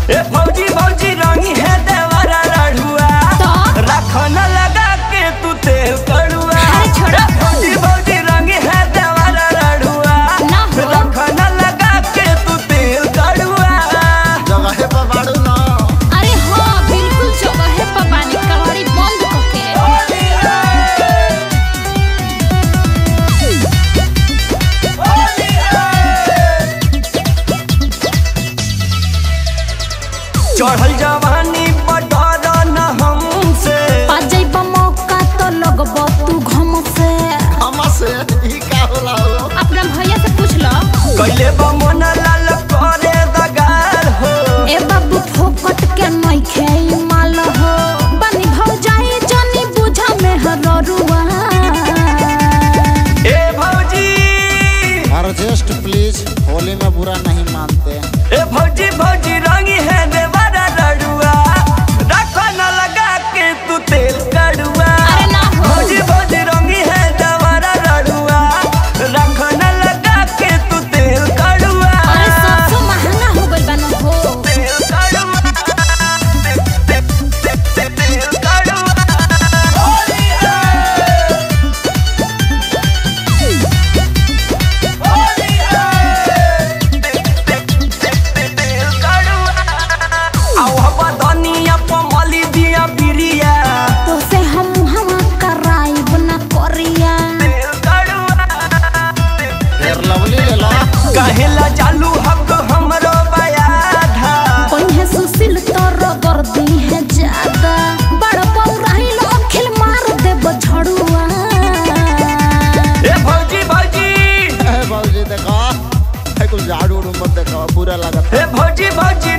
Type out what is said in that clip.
ए भौजी भौजी रंगी है देवरा रढ़ुआ तो? रखन लगा के तू तेल कड़ुआ अरे छोड़ो। ए भौजी भौजी रंगी है देवरा रढ़ुआ ना हो। रखन लगा के तू तेल कड़ुआ जगह पर बाड़ू ना अरे हाँ बिल्कुल जगह पर पानी कवाड़ी बंद करके होली है होली है चढ़ल जवानी पटर न हमसे पा जाइबा मौका तो लगबो तू घम से हम से ई का होला हो अपना भैया से पूछ लो कैले बा मन लाल करे दगार हो ए बाबू फोकट के नहीं खेई माल हो बनी भौ जाई जानी बुझा में हररुआ ए भौजी एडजस्ट प्लीज होली में बुरा नहीं मानते ए भौजी भौजी रंगी है देवारा लड़ुआ रखो न लगा के तू तेल कड़ुआ अरे ना हो। भौजी भौजी रंगी है देवारा लड़ुआ रखो न लगा के तू तेल कड़ुआ अरे सबसे महंगा हो गइल बा न हो तेल कड़ुआ तेल कड़ुआ होली है होली है तेल कड़ुआ आओ हवा धनिया पमली दिया बिरिया तो से हम हवा कराइब न करिया तेल कड़ुआ फिर लवली ले लो कहेला चालू हक हमरो बयाधा कहीं सुशील तोर गर्दी है ज्यादा बड़ पौराही अखिल मार देब झड़ुआ ए भौजी भौजी ए बाबूजी देखो है कुछ झाड़ू उड़ू मत देखो बुरा लगता ए भौजी भौजी